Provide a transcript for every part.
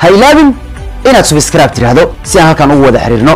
ha ilaabin inaad subscribe tidhaahdo si aan halkan ugu wada xiriirno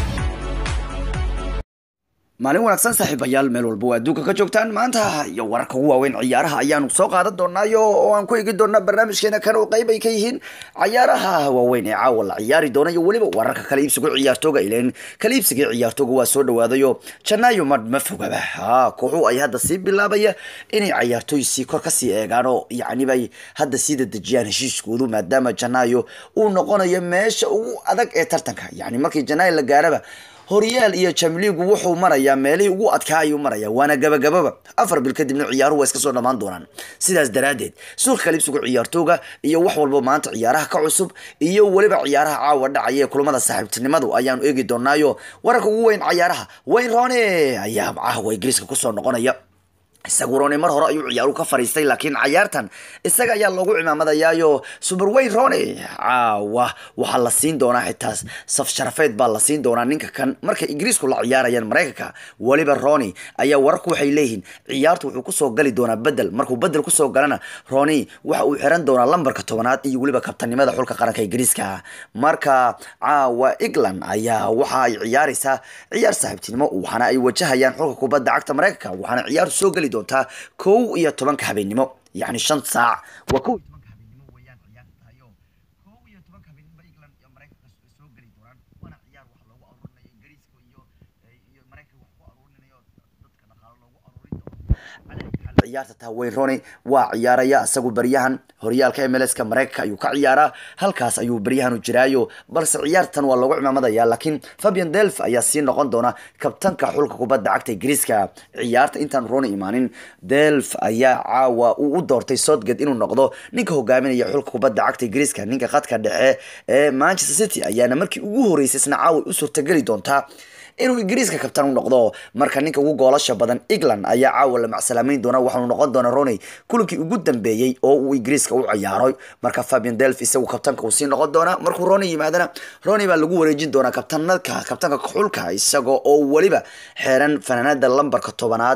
maalin wanaagsan saaxiibayaal meel walba waa adduunka ka joogtaan maanta iyo wararka ugu waaweyn ciyaaraha ayaanu soo qaadan doonaayo oo aan ku eegi doonaa barnaamijkeena kan oo qayb ay ka yihiin ciyaaraha waaweyn ee caawa la ciyaari doona iyo weliba wararka kala iibsiga ciyaartooga ileen kala iibsiga ciyaartooga waa soo dhawaadayo janaayo ma ma fogaba ha kooxu ay hadda sii bilaabaya inay ciyaartooy sii kor kasii eegaan oo yacni bay hadda sii dadejiyaan heshiiskoodu maadaama janaayo uu noqonayo meesha ugu adag ee tartanka yacni markii janaayo la gaaraba horyaal iyo jamliigu wuxuu marayaa meelihii ugu adkaa ayuu maraya waana gabagababa afar bil kadibna ciyaaruhu waa iska soo dhammaan doonaan sidaas daraaddeed suuqa kalibsigu ciyaartooga iyo wax walba maanta ciyaaraha ka cusub iyo weliba ciyaaraha caawa dhacaya ee kulamada saaxiibtinimadu ayaanu eegi doonaayo wararka ugu weyn ciyaaraha wayne rone ayaa caawa ingiriiska kusoo noqonaya isagu rone mar hore ayuu ciyaaru ka fariistay laakiin cayaartan isaga ayaa loogu cimaamadayaayo superwayne rone caawa waxaa la siin doonaa xitaa saf sharafeed baa la siin doonaa ninka kan markay ingiriisku la ciyaarayaan maraykanka weliba rone ayaa wararku waxay leeyihiin ciyaartu wuxuu kusoo gali doonaa bedel markuu bedel kusoo galana rone waxa uu xiran doonaa lambarka tobanaad iyo weliba kabtanimada xulka qaranka ingiriiska marka caawa england ayaa waxa ay ciyaaraysaa ciyaar saaxiibtinimo waxaana ay wajahayaan xulka kubadda cagta maraykanka waxaana ciyaartu soo geli doontaa kow iyo tobanka habeenimo yacni shan saac waa kow iyo tobanka habeenimo weeyaan ciyaarta tahayo kow iyo tobanka habeenimo england iyo maraykanka soo geli doonaan waana ciyaar wax loogu aruurinayo ingiriiska iyo iyo maraykanka wax ku aruurinayo dadka dhaqaalo loogu aruurin doono ciyaarta taha wayne rone waa ciyaaraya isagu baryahan horyaalka mlska maraykanka ayuu ka ciyaaraa halkaas ayuu baryahan u jiraayo balse ciyaartan waa loogu cimaamadaya laakiin fabian delf ayaa sii noqon doona kabtanka xulka kubadda cagta ingiriiska ciyaarta intaan rone imaanin delf ayaa caawa uu u doortay southgate inuu noqdo ninka hogaaminaya xulka kubadda cagta ingiriiska ninka khadka dhexe ee manchester city ayaana markii ugu horeysay isna caawa u suurtageli doontaa inuu ingiriiska kabtan u noqdo marka ninka ugu goolasha badan england ayaa caawa la macsalaameyn doona waxaanu noqon doona roney kulankii ugu dambeeyey oo uu ingiriiska u ciyaaroy marka fabian delf isagu kabtanka uu sii noqon doona markuu roney yimaadana roney baa lagu wareejin doonaa kabtanadka kabtanka xulka isaga oo weliba xeeran fanaanada lambarka tobanaad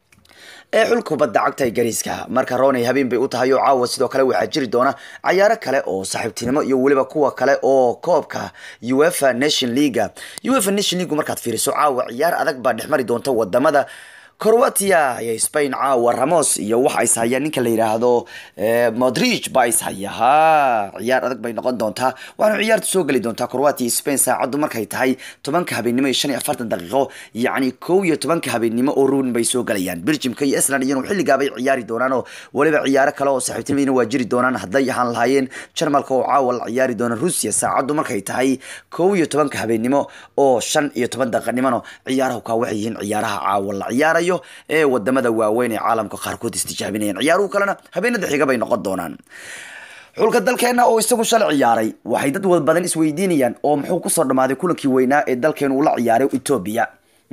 ee xulka kubadda cagta ingiriiska marka roney habeen bay u tahay oo caawa sidoo kale waxaa jiri doona cayaaro kale oo saaxiibtinimo iyo weliba kuwa kale oo koobka uefa nation leaga uefa nation leagu markaad fiiriso caawa ciyaar adag baa dhexmari doonta wadamada croatia iyo spain caawa ramos iyo waxa is haya ninka la yidhaahdo modrich baa is haya ha ciyaar adag bay noqon doontaa waxaana ciyaarta soo geli doontaa croatia iyo spain saacaddu markay tahay tobanka habeenimo iyo shan iyo afartan daqiiqo yacni kow iyo tobanka habeenimo oo ruun bay soo galayaan belgiumka iyo island iyanu xilligaabay ciyaari doonaan oo weliba ciyaaro kale oo saaxiibtinimadina waa jiri doonaan hadday ahaan lahaayeen jarmalka oo caawa la ciyaari doona ruusiya saacaddu markay tahay kow iyo tobanka habeenimo oo shan iyo toban daqiiqnimona ciyaarahu kaa waxay yihiin ciyaaraha caawa la ciyaarayo ee wadamada waaweyn ee caalamka qaarkood istijaabinayaan ciyaaruhu kalena habeenada xiga bay noqon doonaan xulka dalkeena oo isagu shalay ciyaaray waxay dad wad badan isweydiinayaan oo muxuu kusoo dhammaaday kulankii weynaa ee dalkeenu ula ciyaaray etoobiya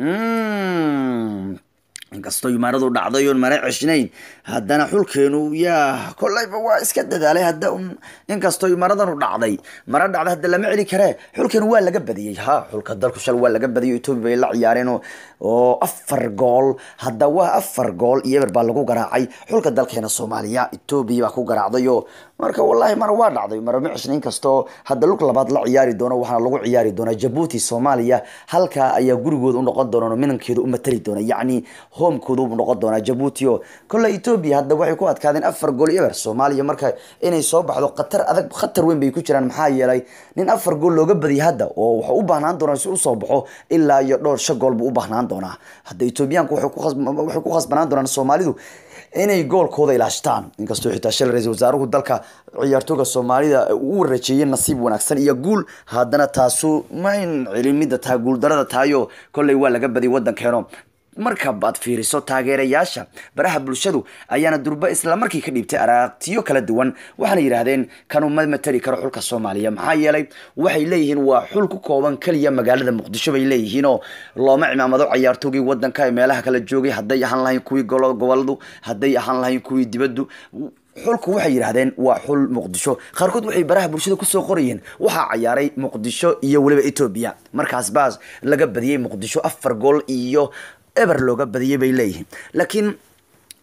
inkastoo imaaradu dhacday oon mana ceshnayn haddana xulkeenu yaa kolayba waa iska dadaalay hadda un inkastoo imaaradanu dhacday mara dhacday hadda lama celi karee xulkeenu waa laga badiyey ha xulka dalku shal waa laga badiyay etoobiya bay la ciyaareen oo afar gool hadda waa afar gool iyo eber baa lagu garaacay xulka dalkeena soomaaliya etoobiya baa ku garaacdayo marka wallahi mara waa dhacday mara ma ceshna inkastoo hadda lug labaad la ciyaari doono waxaana lagu ciyaari doonaa jabuuti soomaaliya halkaa ayaa gurigooda u noqon doona oo minankeeda u matali doona yacni homekooda u noqon doonaa jabuuti oo kolle etoobiya hadda waxay ku adkaadeen afar gool eber soomaaliya marka inay soo baxdo khatar adag khatar weyn bay ku jiraan maxaa yeelay nin afar gool looga badiyay hadda oo wuxuu u baahnaan doonaa si usoo baxo ilaa iyo dhowr shan gool buu u baahnaan doonaa hadda etoobiyaanku waxay ku khasbanaan doonaan soomaalidu inay goolkooda ilaashtaan inkastoo xitaa shal ra-isul wasaaruhu dalka ciyaartooga soomaalida uu rajeeyay nasiib wanaagsan iyo guul haddana taasu mayn celin midda tahay guuldarada tahayo kolley waa laga badiyay waddankeeno marka baad fiiriso taageerayaasha baraha bulshadu ayaana durba isla markii ka dhiibtay aragtiyo kala duwan waxaana yidhaahdeen kanu ma matali karo xulka soomaaliya maxaa yeelay waxay leeyihiin waa xul ku kooban keliya magaalada muqdisho bay leeyihiin oo looma cimaamado cayaartoogii wadanka ee meelaha kala joogay hadday ahaan lahayn kuwii goboladu hadday ahaan lahayn kuwii dibaddu xulku waxay yidhaahdeen waa xul muqdisho qaarkood waxay baraha bulshada kusoo qorayeen waxaa cayaaray muqdisho iyo weliba etoobiya markaas baas laga badiyey muqdisho afar gool iyo eber looga badiyey bay leeyihiin laakiin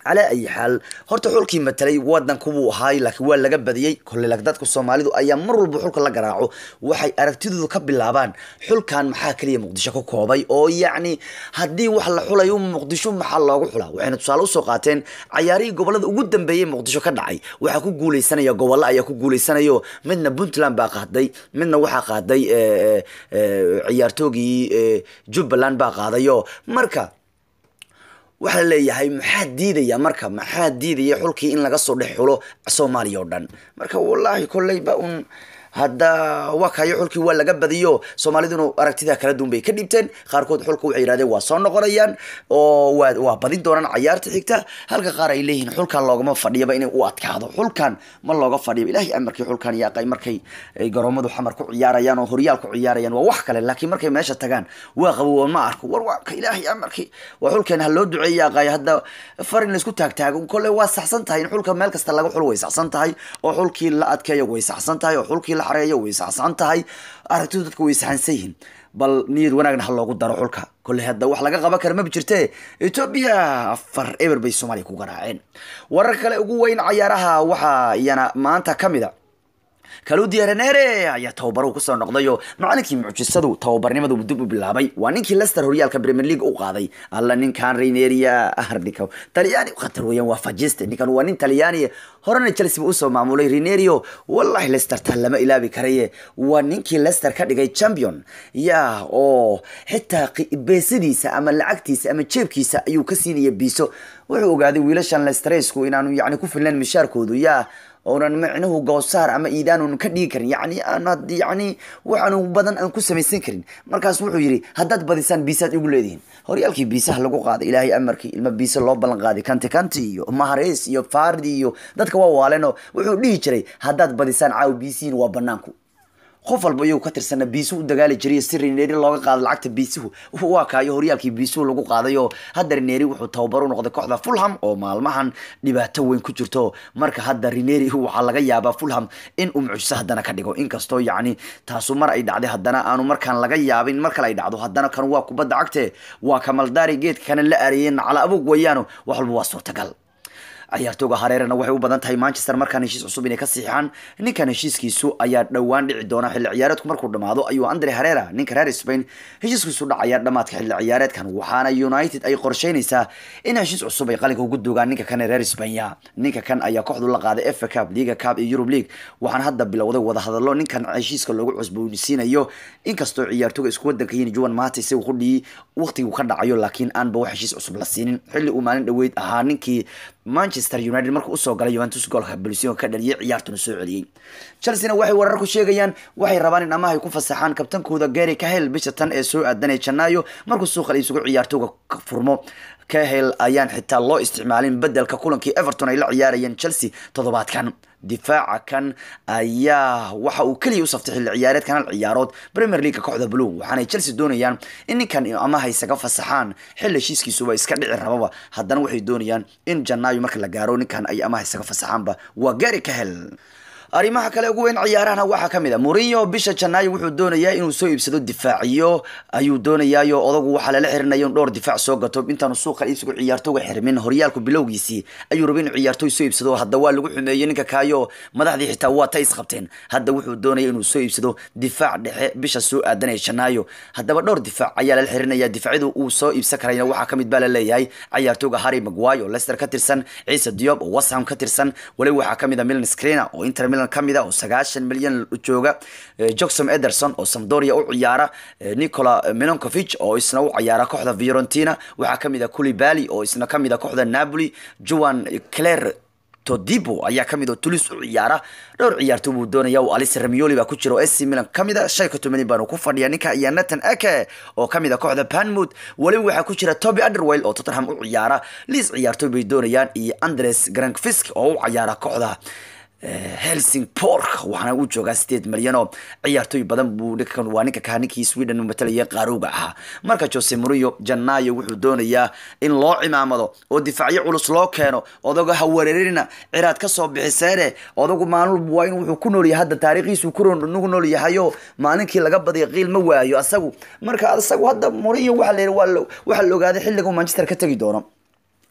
calaa ayi xaal horta xulkii matalay wadanku wuu ahaay laakiin waa laga badiyey kolley laakiin dadka soomaalidu ayaa mar walba xulka la garaaco waxay aragtidoodu ka bilaabaan xulkan maxaa keliya muqdisho ka koobay oo yacni haddii wax la xulayo muqdisho maxaa loogu xulaa waxayna tusaale usoo qaateen cayaarihii gobolada ugu dambeeyey muqdisho ka dhacay waxaa ku guuleysanaya gobollo ayaa ku guuleysanayo midna puntland baa qaaday midna waxaa qaaday eh, eh, eh, ciyaartoogii eh, jubbaland baa qaadayo marka waxaa la leeyahay maxaa diidaya marka maxaa diidaya xulkii in laga soo dhex xulo soomaaliya oo dhan marka wallaahi kolleyba un hadda waa kayo xulkii waa laga badiyo soomaaliduna aragtida kala duwan bay ka dhibteen qaarkood xulka waxay yidhahdeen waa soo noqonayaan oo waa waa badin doonaan cayaarta xigta halka qaar ay leeyihiin xulkan loogama fadhiyaba inay u adkaado xulkan ma looga fadhiyo ilaahay amarkii xulkan yaaqay markay ay garoomadu xamar ku ciyaarayaan oo horyaal ku ciyaarayaan waa wax kale laakiin markay meesha tagaan waa qabowa ma arko war waa ka ilaahay amarkii waa xulkeen ha loo duceeya yaaqay hadda far in laisku taagtaago kolle waa saxsan tahay in xulka meel kasta laga xulo way saxsan tahay oo xulkii la adkeeyo way saxsan tahay oo xulkii la xareeyo way saxsan tahay aragtidu dadka way saxansan yihiin bal niyad wanaagna ha loogu daro xulka kolley hadda wax laga qaban kara maba jirte etoobiya afar eber bay soomaaliya ku garaaceen warar kale ugu weyn cayaaraha waxaa iyana maanta ka mid a kaludi renere ayaa tababaruhu kusoo noqdayo macalinkii mucjisadu tababarnimadu dib u bilaabay waa ninkii lester horyaalka premier league u qaaday alla ninkan reneria ardika talyaani khatar weeyaan waa fajiste ninkan waa nin talyaani horena chelsea ba usoo maamulay renerio wallahi lester taa lama ilaabi karaye waa ninkii lester ka dhigay champion ya oo xitaa qi- beesadiisa ama lacagtiisa ama jeebkiisa ayuu ka siinaya biiso wuxuu ogaaday wiilashan lesteresku inaanu yani ku filnayn mishaarkoodu yaa oonan micnuhu goosaar ama iidaanan ka dhigi karin yani aan had- yani waxaanu badan aan ku samaysan karin markaas wuxuu yidhi haddaad badisaan biisaad igu leedihiin horyaalkii biisaha lagu qaaday ilaahay amarkii ilma biisa loo ballan qaaday kanti kanti iyo mahareys iyo fardi iyo dadka waa waaleno wuxuu dhihi jiray haddaad badisaan caaw biisihiin waa banaanku qof walba iyagu ka tirsana biisuhu u dagaali jiray si rineeri looga qaado lacagta biisuhu waa kaayo horyaalkii biisuhu lagu qaadayo hadda rineeri wuxuu tababar u noqday kooxda fulham oo maalmahan dhibaato weyn ku jirto marka hadda rineeri waxaa laga yaabaa fulham in uu mucjiso haddana ka dhigo inkastoo yacni taasu mar ay dhacday haddana aanu markaan laga yaabin mar kale ay dhacdo haddana kan waa kubadda cagte waa kamaldaari geedka kana la areeyeen cala abug weeyaano wax walba waa suurtagal ciyaartooga hareerana waxay u badan tahay manchester markaan heshiis cusub inay ka siixaan ninkan heshiiskiisu ayaa dhowaan dhici doona xilli ciyaareedku markuu dhamaado ayuu andre herera ninka reer spain heshiiskiisu dhacaya dhamaadka xilli ciyaareedkan waxaana united ay qorsheynaysaa in heshiis cusub ay qalinka ugu dogaan ninka kan ee reer spanya ninka kan ayaa kooxdu la qaaday fa cup liga cup iyo europe league waxaana hadda bilowday wadahadalo ninkan heshiiska loogu cusboonsiinayo inkastoo ciyaartooga isku wadanka yihiin juan mata isagu qudhii waqtigu ka dhacayo laakiin aanba wax heshiis cusub la siinin xilli uu maalin dhoweyd ahaa ninkii manchester united markuu usoo galay juventus goolka bulsion ka dhaliyay ciyaartuna soo celiyey chelsea-na waxay warar ku sheegayaan waxay rabaan in amahay ku fasaxaan kabtankooda gary kahel bisha tan ee soo aadanaya janaayo markuu suuqa la isugu ciyaartooga ka furmo kahel ayaan xitaa loo isticmaalin bedelka kulankii everton ay la ciyaarayeen chelsea toddobaadkan difaaca kan ayaa waxa uu keliya u saftay xilli ciyaareedkan hal ciyaarood premier league kooxda blue waxaanay chelsea doonayaan in ninkan amaha isaga fasaxaan xilli heshiiskiisuba iska dhici rababa haddana waxay doonayaan in janaayo marka la gaaro ninkan ay amaha isaga fasaxaanba waa gary kahel arrimaha kale ugu weyn ciyaarahana waxaa ka mid a Mourinho bisha Janaayo wuxuu doonayaa inuu soo iibsado difaaciyo ayuu doonayaayo odagu waxaa lala xirinayo in dhowr difaac soo gato intaanu suuqa iibsigu ciyaartooga xirmin horyaalku bilowgiisii ayuu rabay inuu ciyaartooy soo iibsado hadda waa lagu xumeeyey ninka kaayo madaxdii xitaa waa ta isqabteen hadda wuxuu doonaya inuu soo iibsado difaac dhexe bisha soo aadanaya Janaayo haddaba dhowr difaac ayaa lala xirinaya difaacyadu uu soo iibsan karayna waxaa ka mid baa la leeyahay ciyaartooga Harry Maguire oo Leicester ka tirsan Ciise Diop oo West Ham ka tirsan wali waxaa ka mid ah Milan Skriniar oo Inter Milan kamid ah oo sagaashan milyan jooga Jackson Ederson oo Sampdoria u ciyaara Nikola Milankovic oo isna u ciyaara kooxda Fiorentina waxaa kamid ah Koulibaly oo isna kamid ah kooxda Napoli Juan Clare Todibo ayaa kamid oo Toulouse u ciyaara dhowr ciyaartooy buu doonaya oo Alice Ramioli baa ku jira oo AC Milan kamid ah shay ka tumani baan ku fadhiya ninka iyo Nathan Ake oo kamid ah kooxda Bournemouth wali waxaa ku jira Toby Alderweireld oo Tottenham u ciyaara Leeds ciyaartooy bay doonayaan iyo Andres Grankvist oo u ciyaara kooxda helsingborg waxaana uu joogaa sideed milyan oo ciyaartooy badan buu ninkan waa ninka kaa ninkii sweden matalaya qaarowga ahaa marka jose mourinho janaayo wuxuu doonayaa in loo cimaamado oo difaacyo culus loo keeno odaga ha wareerina ciraad ka soo bixiseene odagu maalin walba waa in wuxuu ku nool yahay hadda taariikhiisu ku nool yahayo maalinkii laga badiya qiil ma waayo asagu marka asagu hadda mourinho waxaa la yidhi waa la- waxaa la ogaaday xilliga uu manchester ka tegi doono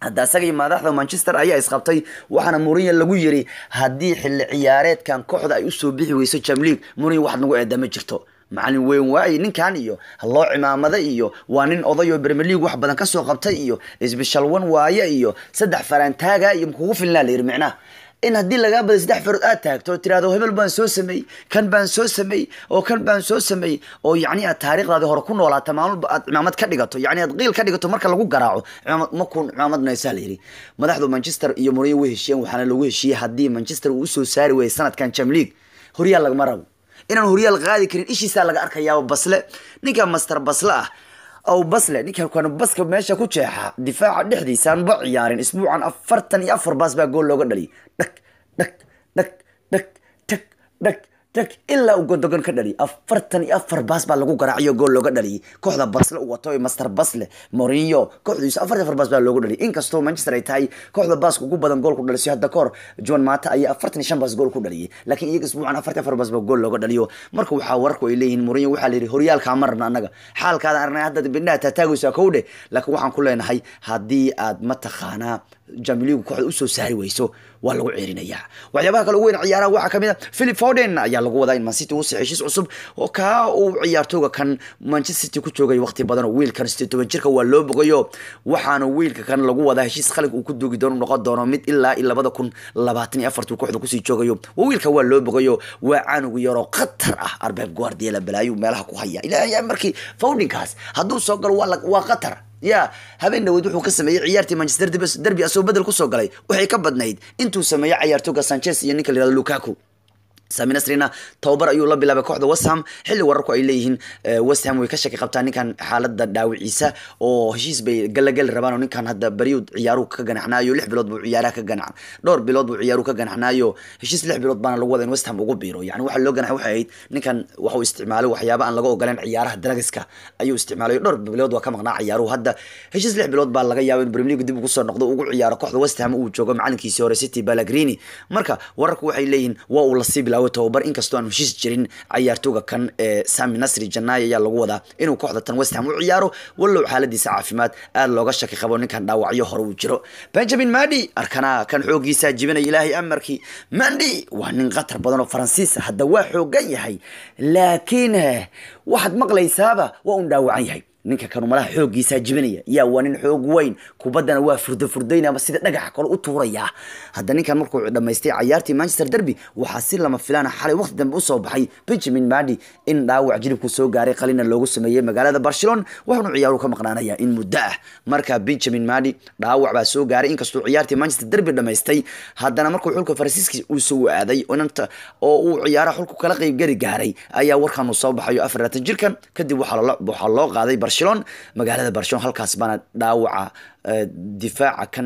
hadda isaga iyo madaxda manchester ayaa isqabtay waxaana mourinho lagu yiri haddii xilli ciyaareedkan kooxda ay usoo bixi weyso jamleague mourinho wax nagu eeda ma jirto macalin weyn waaye ninkan iyo loo cimaamada iyo waa nin oday oo premier league wax badan kasoo qabtay iyo special one waaye iyo saddex faraantaaga iyo kugu filnaa la yiri micnaha in haddii lagaa baday saddex farood aad taagto oo tirahdo hebel baan soo sameeyey kan baan soo sameeyey oo kan baan soo sameeyey oo yacni aad taariikhdaadii hore ku noolaata maalmalba aad cimaamad ka dhigato yacni aad qiil ka dhigato marka lagu garaaco cimaamad makun cimaamadnaysaa la yidhi madaxdu manchester iyo mourinho way heshiiyeen waxaana lagu heshiiyey haddii manchester uu usoo saari weeyay sanadkan jam league horyaal lagama rabo inaan horyaal qaadi karin ishiisaa laga arkayaaba basle ninka master basle ah aw basle ninka kan baska meesha ku jeexa difaaca dhexdiisaan ba ciyaarin isbuucan afartan iyo afar baas baa gool looga dhaliyay dhag dhag dhag dhag tag dhag tag ilaa uu gondogon ka dhaliyay afartan iyo afar baas baa lagu garaaciyo gool looga dhaliyay kooxda basle u wato master basle mourinho kooxdiisu afar iyo afar baas baa loogu dhaliyay inkastoo manchester ay tahay kooxda baaska ugu badan gool ku dhalisay hadda kahor john mata ayaa afartan iyo shan baas gool ku dhaliyay laakiin iyaga isbuucan afartan iyo afar baas baa gool looga dhaliyo marka waxaa warku ay leeyihiin mourinho waxaa la yidhi horyaalkaa ma rabna annaga xaalkaada aragnay hadda bindhaha taataagaysaa kow dheh laakiin waxaan ku leenahay haddii aad mataqaanaa jamiligu kooxda usoo saari weyso waa lagu ceerinayaa waxyaabaha kale ugu weyn ciyaaraha waxaa kamid a philip foden ayaa lagu wadaa in mancity uu heshiis cusub oo kaa uu ciyaartooga kan manchester city ku joogay waqti badan oo wiilkan sideed toban jirka waa loo bogayo waxaana wiilka kan lagu wadaa heshiis khalig uu ku duugi doono noqon doono mid ilaa iyo labada kun labaatan iyo afartuu kooxda kusii joogayo wiilka waa loo bogayo waa canugu yaroo khatar ah arbeb guardiela balaayu meelaha ku haya ilaahay markii fowdinkaas hadduu soo galo waa khatar ya habeen dhaweyd wuxuu ka sameeyey ciyaartii manchester derby asoo bedel kusoo galay waxay ka badnayd intuu sameeyey ciyaartooga sanchez iyo ninka la yihahdo lukaku sami nasrina tababar ayuu la bilaabay kooxda westham xilli wararku ay leeyihiin westham way ka shaki qabtaa ninkan xaalada dhaawiciisa oo heshiis bay galagali rabaan oo ninkan hadda beriyu ciyaaruhu ka ganaxnaayo lix bilood buu ciyaaraha ka ganac dhowr bilood buu ciyaaruhu ka ganaxnaayo heshiis lix bilood baana lagu wada in westham ugu biiro yani waxa loo ganaxay waxay ahayd ninkan waxuu isticmaalay waxyaaba aan laga ogoleen ciyaaraha dragiska ayuu isticmaalay dhowr bilood waa ka maqnaa ciyaaruhu hadda heshiis lix bilood baa laga yaaba in premier league dib ugu soo noqdo ugu ciyaaro kooxda westham uu joogo macalinkiisii hore city balagrini marka wararku waxay leeyihiin waa uu lasii bilaabay tababar inkastoo aan heshiis jirin ciyaartooga kan ee sami nasri janaayo ayaa lagu wadaa inuu kooxda tan westham u ciyaaro wallow xaaladiisa caafimaad aad looga shaki qabo ninkan dhaawacyo hore uu jiro benjamin mandi arkana kan xoogiisa jibinaya ilaahay amarkii mandi waa nin khatar badan oo faransiis hadda waa xoogan yahay laakiin waxaad maqlaysaaba waa un dhaawacan yahay ninka kanu malaha xooggiisaa jibinaya yaa waa nin xoog weyn kubaddana waa furda furdaynama sida dhagaxa kale u tuurayaa hadda ninkan markuu dhamaystay cayaartii manchester derby waxaa si lama filaana xalay waqti dambe usoo baxay benjamin madi in dhaawac jilibku soo gaaray qalina loogu sameeyey magaalada barcelona waxaanu ciyaaruhu ka maqnaanaya in muddo ah marka benjamin madi dhaawac baa soo gaaray inkastuu ciyaartii manchester derby dhamaystay haddana markuu xulka faransiiska uu soo aaday inanta oo uu ciyaaraha xulku kala qeybgeli gaaray ayaa warkan uu soo baxayo afar laatan jirkan kadib waxaa loo qaaday barcelona magaalada barcelona halkaas baana dhaawaca difaaca kan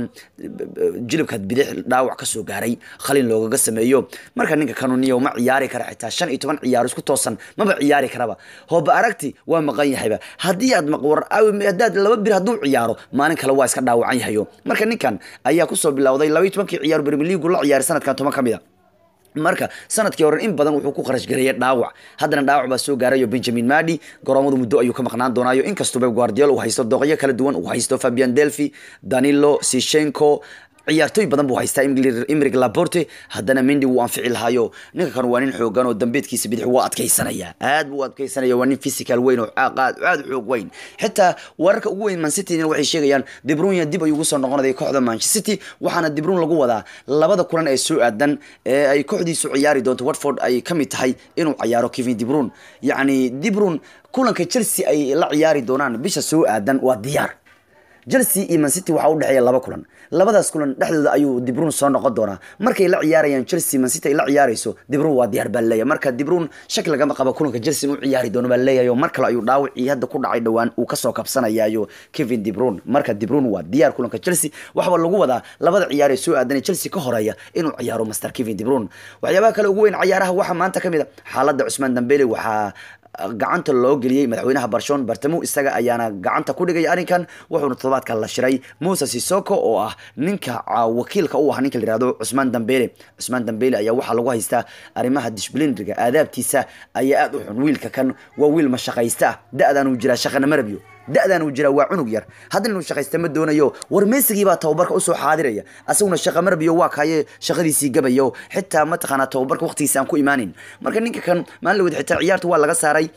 jilibka bidix dhaawac kasoo gaaray khalin loogaga sameeyo marka ninka kanuniyo ma ciyaari kara xitaa shan iyo toban ciyaaro isku toosan maba ciyaari karaba hooba aragti waa maqan yahayba haddii aad maqwar haddaad laba bir hadduu ciyaaro maalin kale waa iska dhaawacan yahayo marka ninkan ayaa kusoo bilowday laba iyo tobankii ciyaar premier league la ciyaaray sanadkan toban ka mid a marka sanadkii hore in badan wuxuu ku kharash gareeyay dhaawac haddana dhaawac baa soo gaarayo benjamin madi garoomadu muddo ayuu ka maqnaan doonaayo inkastoo beb guardiol uu haysto dooqyo kala duwan uu haysto fabian delphi danilo sishenko ciyaartooy badan buu haystaa imrig laporte haddana mendi wuu anfici lahaayo ninka kan waa nin xoogan oo dambeedkiisa bidix waa adkaysanaya aad buu adkaysanaya waa nin physical weyn oo aad u xoog weyn xitaa wararka ugu weyn mancity waxay sheegayaan dibrunya dib ayuu ugu soo noqonaya kooxda manchester city waxaana dibrun lagu wadaa labada kulan ee soo aadan ee ay kooxdiisu ciyaari doonto watford ay ka mid tahay inuu ciyaaro kevin dibrun yacni dibrun kulanka chelsea ay la ciyaari doonaan bisha soo aadan waa diyaar chelsea iyo mancity waxaa u dhexeeya laba kulan labadaas kulan dhexdooda ayuu dibrun soo noqon doonaa markay la ciyaarayaan chelsea mancity ay la ciyaarayso dibrun waa diyaar baa leeyahay marka dibrun shaki lagama qabo kulanka chelsea inuu ciyaari doono baa leeyahay oo mar kale ayuu dhaawacii hadda ku dhacay dhowaan uu kasoo kabsanayaayo kevin dibrun marka dibrun waa diyaar kulanka chelsea waxaba lagu wadaa labada ciyaar ee soo aadanay chelsea ka horeeya inuu ciyaaro master kevin dibrun waxyaabaha kale ugu weyn ciyaaraha waxaa maanta kamid a xaaladda cusmaan dambele waxaa gacanta loo geliyey madaxweynaha barshon bartamo isaga ayaana gacanta ku dhigay arrinkan wuxuuna todobaadka la shiray muuse sisoko oo ah ninka wakiilka u ah ninka layihahdo cusmaan dambele cusmaan dambele ayaa waxaa lagu haystaa arrimaha disblinriga aadaabtiisa ayaa aada u xun wiilka kan waa wiil mashaqaysta ah da-dan uu jiraa shaqana marabyo da-dan uu jiraa waa cunug yar haddana inuu shaqaysta ma doonayo war meesigii baa tababarka usoo xaadiraya asaguna shaqa marbiyo waa kaye shaqadiisii gabayo xitaa mataqaanaa tababarka waqtigiisa aan ku imaanin marka ninka kan maalin lawad xitaa ciyaarta waa laga saaray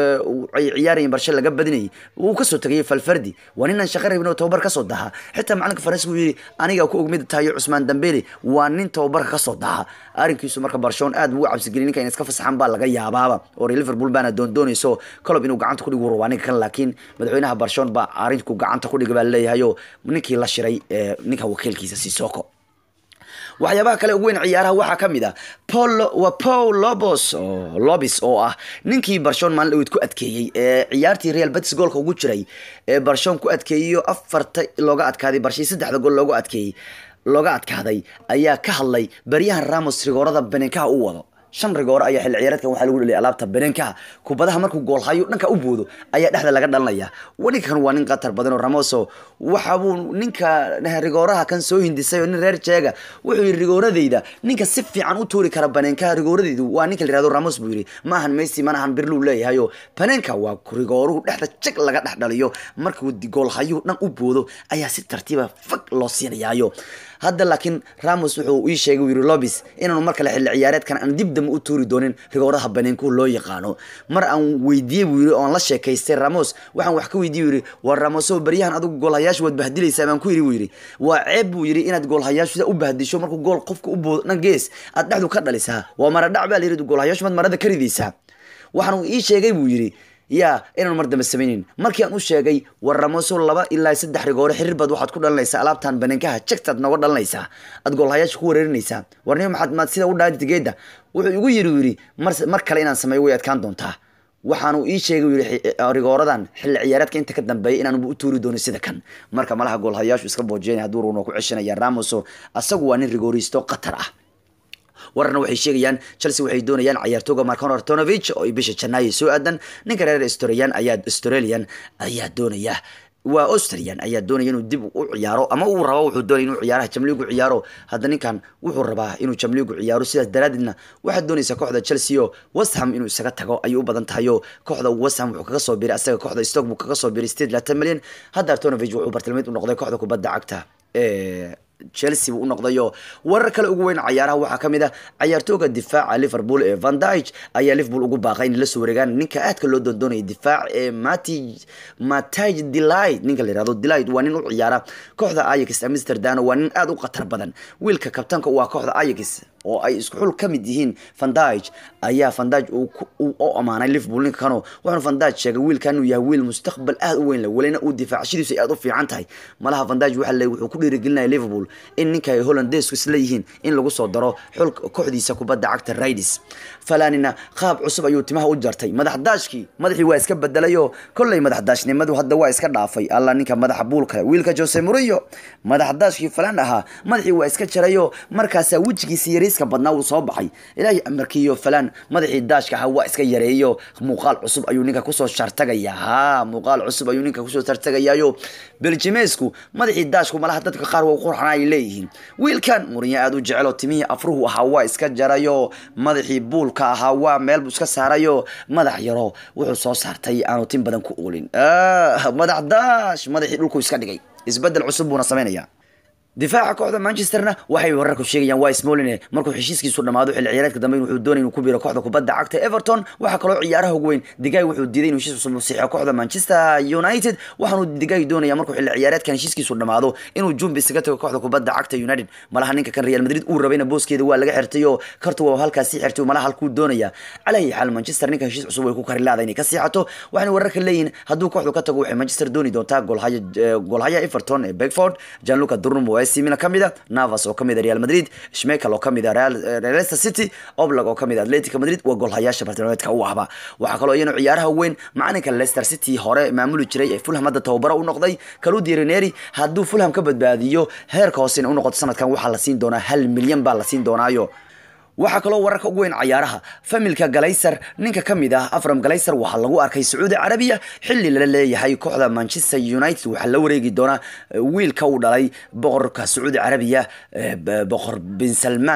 ay ciyaarayeen barshe laga badinayay wuu kasoo tegayay falfardi waa ninaan shaqa rabin oo tababar kasoo daha xitaa macalinka faransiga uu yidhi aniga ku ogmid tahayo cusmaan dambele waa nin tababarka kasoo daha arrinkiisu marka barshoon aad buu u cabsigeliyay ninka in iska fasaxan baa laga yaabaaba oo liverpool baana doondoonayso colob inuu gacanta ku dhigu rabaa ninka kan laakiin madaxweynaha barshoon baa arrinku gacanta ku dhiga baa leeyahayo ninkii la shiray ninka wakiilkiisa sisoko waxyaabaha kale ugu weyn ciyaaraha waxaa ka mid ah paul waa paul lobos oo lobis oo ah ninkii barshon maalin dhaweyd ku adkeeyey ee ciyaartii real betis goolka ugu jiray ee barshon ku adkeeyeyo afarta looga adkaaday barshii saddexda gool looga adkeeyey looga adkaaday ayaa ka hadlay baryahan ramos rigoorada benenkaha u wado shan rigoore ayaa xilli ciyaareedkan waxaa lagu dhaliyay alaabta benenkaha kubadaha markuu goolhayo dhanka u boodo ayaa dhexda laga dhalanaya ninkan waa nin qatar badan oo ramoso waxa buu ninka rigooraha kan soo hindisay oo nin reer jeega wuxuu yidhi rigooradeyda ninka si fiican u tuuri kara baneenkaha rigooradeydu waa ninka la yihahdo ramos buu yidhi maahan messi manahan birluu leeyahayo baneenka waa rigooruhu dhexda jag laga dhex dhaliyo markuu goolhayuhu dhan u boodo ayaa si tartiiba fag loo siinayaayo hadda laakiin ramos wuxuu ii sheegay yiri lobis inaanu mar kale xilli ciyaareedkan aan dib dambe u tuuri doonin rigooraha baneenkuhu loo yaqaano mar aan weydiiyey buu yiri oon la sheekaystay ramos waxaan wax ka weydiiyey yiri waa ramoso baryahan adigu goolhayaashu waad bahdilaysaa baan ku yiri buu yiri waa ceeb buu yiri inaad goolhayaashu sida u bahdisho markuu gool qofka u boodo dhan gees aad dhexdu ka dhalisaa waa mara dhac baa la yiri goolhayaashu maad marada ka ridaysaa waxaan ii sheegay buu yiri ya inaanu mar dambe samaynin markii aan u sheegay war ramoso laba ilaa saddex rigoore xiriir baad waxaad ku dhalinaysaa alaabtan baneenkaha jagtaad nooga dhalinaysaa aad goolhayaasha ku wareerinaysaa warnimo maxaad maad sida u dhaadi geeda wuxuu igu yiri yiri mar mar kale inaan sameeyo way adkaan doontaa waxaanu ii sheegay yiri rigooradan xilli ciyaareedka inta ka dambeeya inaanu u tuuri doonin sida kan marka malaha goolhayaashu iska boojeenay hadduu runo ku ceshanaya ramoso asagu waa nin rigooristo qatar ah wararna waxay sheegayaan chelsea waxay doonayaan cayaartooga marcon artonovich oo bisha janaayo soo aadan ninka reer australian ayaa australian ayaa doonaya waa australian ayaa doonaya inuu dib u ciyaaro ama uu rabo wuxuu doonaya inuu ciyaaraha jamliigu ciyaaro hadda ninkan wuxuu rabaa inuu jamliigu ciyaaro sidaas daraaddeedna waxaad doonaysaa kooxda chelsea oo westham inuu isaga tago ayuu u badan tahay oo kooxda westham wuxuu kaga soo biray asaga kooxda stoke buu kaga soo biray sideed laatan milyan hadda artonovich wuxuu bartilmayd u noqday kooxda kubadda cagta ee chelsea buu u noqdayo warar kale ugu weyn cayaaraha waxaa ka mid ah cayaartooga difaaca liverpool ee van dijk ayaa liverpool ugu baaqay in la soo wareegaan ninka aadka loo doondoonaya difaac ee mati matij delight ninka la yihahdo delight waa nin u ciyaara kooxda ajax amsterdam waa nin aada u khatar badan wiilka kabtanka waa kooxda ajax oo ay isku xul ka mid yihiin van dijk ayaa van dijk u amaanay liverpool ninka kano wuxuuna van dijk sheegay wiilkan inuu yahay wiil mustaqbal aada u weyn leh welina uu difaacshadiisu ay aada u fiican tahay malaha van dijk waxa le wuxuu ku dhiirigelinaya liverpool in ninka ay hollandesku isla yihiin in lagu soo daro xulka kooxdiisa kubadda cagta raidis falanina qaab cusub ayuu timaha u jartay madax daashkii madaxii waa iska bedelayoo kolley madax daashnimadu hadda waa iska dhaafay alla ninka madaxa buulka wiilka jose murillo madax daashkii falan ahaa madaxii waa iska jarayoo markaasaa wejigiisa yariiska badnaa uu soo baxay ilaahay amarkiiyo falan madaxii daashka ahaa waa iska yareeyo muuqaal cusub ayuu ninka kusoo shartagaya ha muuqaal cusub ayuu ninka kusoo shartagayaayo beljimeesku madaxii daashku malaha dadka qaar waa qurxana ay leeyihiin wiilkan murinya aada u jecelo timihii afruhu ahaa waa iska jarayo madaxii buulka ahaa waa meel buu iska saarayo madax yaro wuxuu soo saartay aanu tin badan ku oolin madax daash madaxii dhulku iska dhigay isbedel cusub buuna samaynaya difaaca kooxda manchesterna waxay wararku sheegayaan waa smoline markuu heshiiskiisu dhamaado xilli ciyaareedka dambe wuxuu doonay inuu ku biiro kooxda kubadda cagta everton waxaa kaloo ciyaaraha ugu weyn digay wuxuu diiday inuu heshiis cusub saxiixo kooxda manchester united waxaanu digay doonaya markuu xilli ciyaareedkan heshiiskiisu dhamaado inuu jumbi isaga tago kooxda kubadda cagta united malaha ninka kan real madrid uu rabayna booskeeda waa laga xirtay oo kartu waa halkaas sii xirtay malaha halkuu doonaya calaayi xaal manchester ninka heshiis cusub way ku kari laada inay ka siixato waxayna wararka leeyihin hadduu kooxdu ka tago waxay manchester dooni doontaa golhaya golhaya everton ee beckford gianluca durrum waa simina kamid a navas oo kamid a real madrid schmekel oo kamid a leicester city oblag oo kamid a atletico madrid waa golhayaasha bartilmaameedka u ahba waxaa kaloo iyana ciyaaraha weyn macalinka leicester city hore maamuli jiray ee fulham hadda tababaro u noqday kaludi reneri hadduu fulham ka badbaadiyo heerka hoosena u noqoto sanadkan waxaa la siin doonaa hal milyan baa la siin doonaayo waxaa kaloo wararka ugu weyn cayaaraha familka galayser ninka ka mid ah afram galayser waxaa lagu arkay sacuudi carabiya xilli lala leeyahay kooxda manchester united waxaa la wareegi doonaa wiilka uu dhalay boqorka sacuudi carabiya boqor bin salman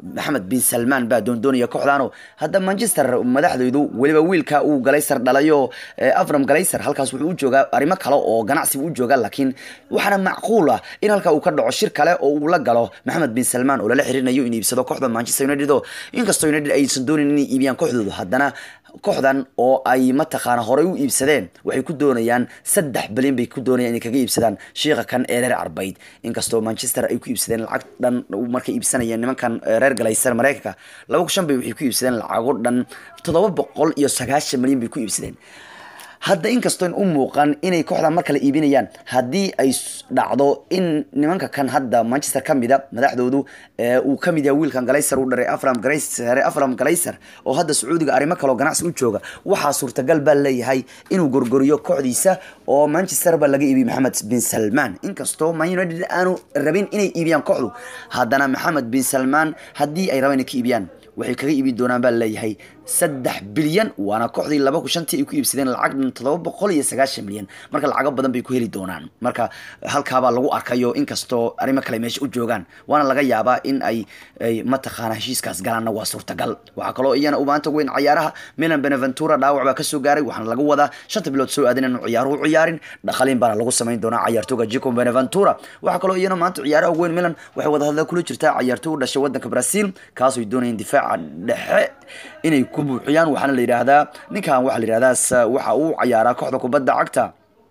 maxamed bin salmaan baa doondoonaya kooxdaano hadda manchester madaxdoodu weliba wiilka uu galayser dhalayo avram galayser halkaas wuxuu u joogaa arrimo kale oo ganacsi buu u joogaa laakiin waxaana macquul ah in halka uu ka dhaco shir kale oo uu la galo maxamed bin salmaan oo lala xiriirinayo in iibsado kooxda manchester united oo inkastoo united aysan doonin inay iibiyaan kooxdoodu haddana kooxdan oo ay mataqaana horey u iibsadeen waxay ku doonayaan saddex bilyan bay ku doonayaan inay kaga iibsadaan shiiqa kan ee reer carbayd inkastoo manchester ay ku iibsadeen lacag dhan markay iibsanayeen nimankan reer galaysan mareykanka laba shan bay waxay ku iibsadeen lacago dhan toddoba boqol iyo sagaashan milyan bay ku iibsadeen hadda inkastoon u muuqan inay kooxdan mar kale iibinayaan haddii ay dhacdo in nimanka kan hadda manchester ka mida madaxdoodu uu ka mid yahay wiilkan galayser u dharay afram galayser afram galayser oo hadda sacuudiga arrimo kaleo ganacsi u jooga waxaa suurtagal baa leeyahay inuu gorgoriyo kooxdiisa oo manchester ba laga iibiyey maxamed bin salmaan inkastoo man united aanu rabin inay iibiyaan kooxdu haddana maxamed bin salmaan haddii ay rabaan inay ka iibiyaan waxay kaga iibin doonaan baa leeyahay saddex bilyan waana kooxdii laba ku shantii ay ku iibsadeen lacag dhan toddoba boqol iyo sagaashan milyan marka lacago badan bay ku heli doonaan marka halkaabaa lagu arkayo inkastoo arrimo kale meesha u joogaan waana laga yaabaa in ay ay mataqaana heshiiskaas galaanna waa suurtagal waxaa kaloo iyana u maanta weyn cayaaraha milan beneventura dhaawac baa kasoo gaaray waxaana lagu wadaa shanta bilood soo aadan inuu ciyaaruhu ciyaarin dhaqaliin baana lagu samayn doonaa cayaartooga jico beneventura waxaa kaloo iyana maanta ciyaaraha weyn milan waxay wadahadla kula jirtaa cayaartooy u dhashay wadanka brazil kaasoo doonayeen difaaca dhexe inay ku buuxiyaan waxaana la yidhaahdaa ninkan waxaa la yidhahdaa waxa uu ciyaaraa kooxda kubadda cagta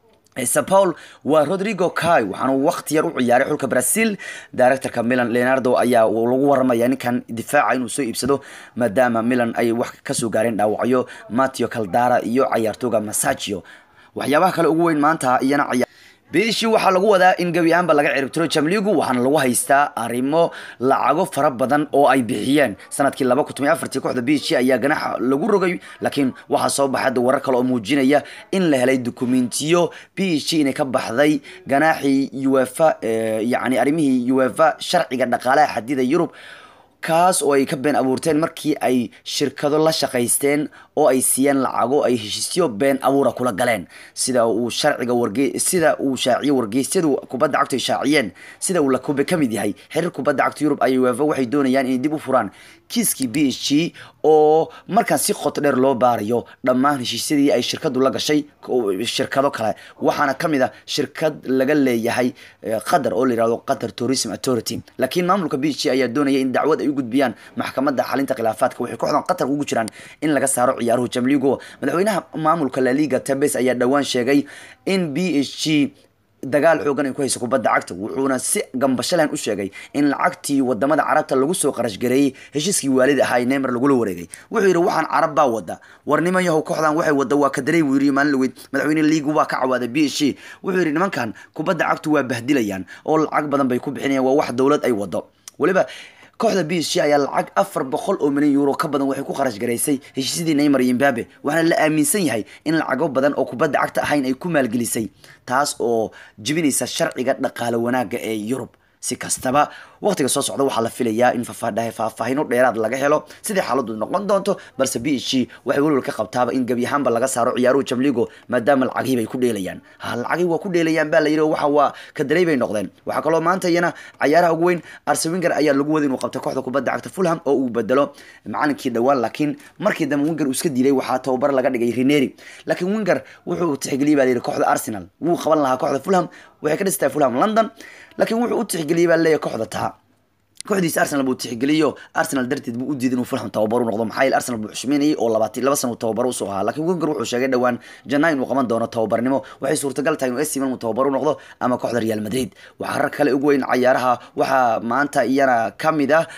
sao paul waa rodrigo kai waxaana waqti yar u ciyaaray xulka brazil directorka milan leonardo ayaa lagu waramaya ninkan difaaca inuu soo iibsado maadaama milan ay wax kasoo gaareen dhaawacyo mateo caldara iyo cayaartooga masagio waxyaabaha kale ugu weyn maanta iyana biishii waxaa lagu wadaa in gebi ahaanba laga ciribtiro jamligu waxaana lagu haystaa arrimo lacago fara badan oo ay bixiyeen sanadkii laba kun toban afartii kooxda biishii ayaa ganaxa lagu rogay laakiin waxaa soo baxay hadda warar kale oo muujinaya in la helay dukumentiyo biishii inay ka baxday ganaaxii uefa yacni arrimihii uefa sharciga dhaqaalaha xadida yurub kaas oo ay ka been abuurteen markii ay shirkado la shaqaysteen oo ay siiyeen lacago ay heshiisyo been abuura kula galeen sida uu sharciga warge sida uu shaaciyo wargeysyadu kubadda cagtu ay shaaciyeen sida uu lakube ka mid yahay xiriir kubadda cagta yurub ay uefa waxay doonayaan inay dib u furaan kiiskii b h g oo markaan si qoto dheer loo baarayo dhammaan heshiisyadii ay shirkadu la gashay shirkado kale waxaana ka mid a shirkad laga leeyahay qatar oo la yihahdo qatar tourism authority laakiin maamulka b h g ayaa doonaya in dacwad ay u gudbiyaan maxkamadda xalinta khilaafaadka waxay kooxdan qatar ugu jiraan in laga saaro ciyaaruhu jamligo madaxweynaha maamulka laliga tabes ayaa dhowaan sheegay in b h g dagaal xoogan ay ku hayso kubadda cagta wuxuuna si gambashalan u sheegay in lacagtii wadamada carabta lagu soo qarashgareeyey heshiiskii waalid ahaa ee neymar lagula wareegay wuxuu yidhi waxaan carab baa wada war niman yahow kooxdan waxay wada waa kadarey buu yidhi maalin laweyd madaxweyne liigu waa ka cawaaday b h g wuxuu yidhi nimankan kubadda cagtu waa bahdilayaan oo lacag badan bay ku bixinayaan waa wax dowlad ay wado weliba kooxda b h g ayaa lacag afar boqol oo milyan euro ka badan waxay ku kharash garaysay heshiisyadii neymar iyo imbabe waxaana la aaminsan yahay in lacago badan oo kubadda cagta ahayn ay ku maalgelisay taas oo jibinaysa sharciga dhaqaale wanaagga ee yurub si kastaba waqtiga soo socda waxaa la filayaa in faahfaahino dheeraad laga helo sidai xaaladu noqon doonto balse b h g waxay welwal ka qabtaaba in gebi ahaanba laga saaro ciyaaruhu jamligo maadaama lacagihii bay ku dheelayaan ha lacagihii waa ku dheelayaan baa la yidhi waxa waa kadarey bay noqdeen waxaa kaloo maanta iyana cayaaraha ugu weyn arsen winger ayaa lagu waday inuu qabto kooxda kubadda cagta fulham oo uu bedelo macalinkii dhowaan laakiin markii dambe winger uu iska diilay waxaa tababar laga dhigay rineri laakiin winger wuxuu tixgeliyay baa la yidhi kooxda arsenal wuu qaban lahaa kooxda fulham waxay ka dhistahay fulham london laakiin wuxuu u tixgeliyay baa leeyahay kooxda taa kooxdiisa arsenal buu tixgeliyo arsenal darteed buu u diiday inuu fulham tababar u noqdo maxaa yeele arsenal buu xushmeynayay oo labaatan laba sano uu tababar usoo ahaa laakiin wenger wuxuu sheegay dhowaan janaa inuu qaban doono tababarnimo waxay suurtagal tahay inuu AC Milan uu tababar u noqdo ama kooxda Real Madrid waxaa rar kale ugu weyn cayaaraha waxaa maanta iyana kamid ah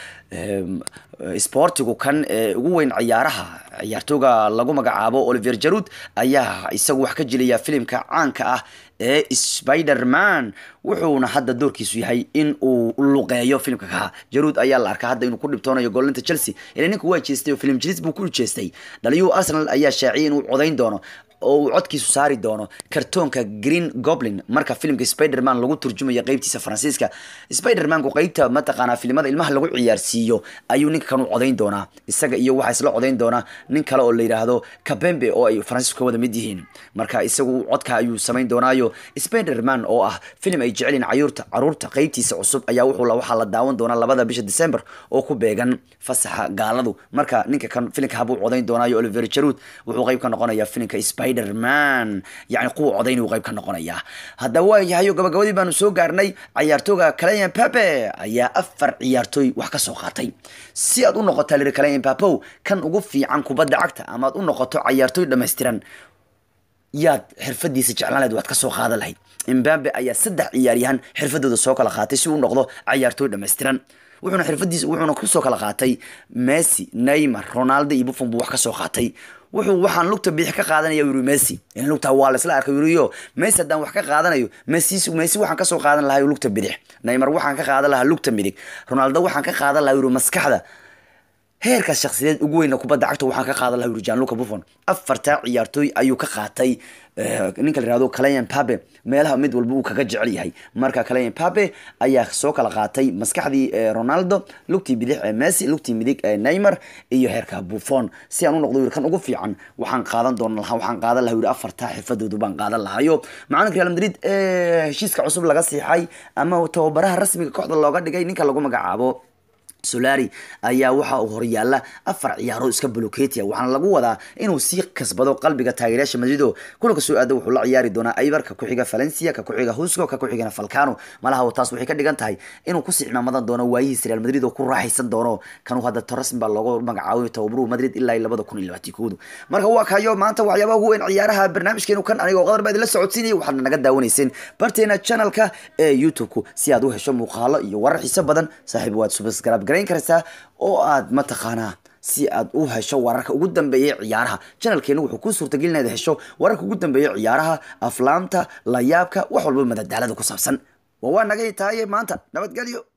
sportigu kan ee ugu weyn ciyaaraha ciyaartooga lagu magacaabo Olivier Giroud ayaa isagu wax ka jilaya filimka caanka ah ee Spider-Man wuxuuna hadda doorkiisu yahay in uu luqeeyo filimka kaha Giroud ayaa la arkaa hadda inuu ku dhibtoonayo goolinta Chelsea ilaa ninku waa jeestay oo film jilis buu ku jeestay dhaliyuu Arsenal ayaa shaaciyay inuu codayn doono oo uu codkiisu saari doono kartoonka green goblin marka filimka spiderman lagu turjumayo qeybtiisa faransiiska spidermanku qeybta mataqaanaa filimada ilmaha lagu ciyaarsiiyo ayuu ninka kanu codayn doonaa isaga iyo waxaa isla codayn doonaa nin kale oo la yidhaahdo kabembe oo ay faransiisku ka wada mid yihiin marka isagu codka ayuu samayn doonaayo spiderman oo ah filim ay jecelyiin cayuurta caruurta qeybtiisa cusub ayaa wuxuu waxaa la daawan doonaa labada bisha december oo ku beegan fasaxa gaaladu marka ninka kan filimka habuu codayn doonaayo oliver jarud wuxuu qeyb ka noqonayaa filimka spiderman yani kuwa codayn uu qeyb ka noqonayaa haddaba waa yahayo gabagabadii baanu soo gaarnay cayaartooga calayan pape ayaa afar ciyaartooy wax ka soo qaatay si aad u noqota lir calayan papow kan ugu fiican kubadda cagta ama aad u noqoto cayaartooy dhammaystiran yaad xirfadiisa jeclaan lahayd waad ka soo qaadan lahayd imbabe ayaa saddex ciyaaryahan xirfadooda soo kala qaatay si uu noqdo cayaartooy dhammaystiran wuxuuna xirfadiisa wuxuuna kusoo kala qaatay messi neymar ronaldo iyo buffon buu wax ka soo qaatay wuxuu waxaan lugta bidix ka qaadanaya yuri messi in lugta waa la isla arkay yuriyo messi haddaan wax ka qaadanayo messi messi waxaan kasoo qaadan lahaa lugta bidix neymar waxaan ka qaadan lahaa lugta midig ronaldo waxaan ka qaadan lahaa yuri maskaxda heerkaas shakhsiyadeed ugu weyna kubadda cagta waxaan ka qaadan lahaa yuri janluca buffon afartaa ciyaartooy ayuu ka qaatay ninka la yihahdo calayan pape meelaha mid walba uu kaga jecel yahay marka calayan pape ayaa soo kala qaatay maskaxdii ronaldo lugtii bidix ee messi lugtii midig ee neymar iyo heerka buffon si aan u noqdo yiri kan ugu fiican waxaan qaadan doona lahaa waxaan qaadan lahaa yiri afartaa xirfadoodu baan qaadan lahayo macalinka real madrid ee heshiiska cusub laga siixay ama tababaraha rasmiga kooxda looga dhigay ninka lagu magacaabo solari ayaa waxa uu horyaala afar ciyaaro iska boloketia waxaana lagu wadaa inuu sii kasbado qalbiga taageerayaasha madrido kulanka soo aada wuxuu la ciyaari doonaa aibar ka ku-xiga valencia ka ku-xiga husco ka ku-xigana falcano malaha taas waxay ka dhigan tahay inuu kusii cimaamadan doono waayihiis real madrid oo ku raaxaysan doono kanuu hadda torresm baa loogu magacaabay tababaruhu madrid ilaa labada kun iyo labaatan koodu marka waa kayo maanta waxyaabaha ugu weyn ciyaaraha barnaamijkeenu kan anigoo qadar baa idinla socodsiinaya waxaadna naga daawanayseen barteena channelka ee youtube-ku si aad u hesho muuqaalo iyo warar xiiso badan saaxiib waad subscribe garayn karaysaa oo aad mataqaanaa si aad u hesho wararka ugu dambeeya ciyaaraha janalkeena wuxuu kuu suurtagelin inaad hesho wararka ugu dambeeya ciyaaraha aflaamta layaabka wax walba madadaalada ku saabsan waa waa naga tahaye maanta nabadgelyo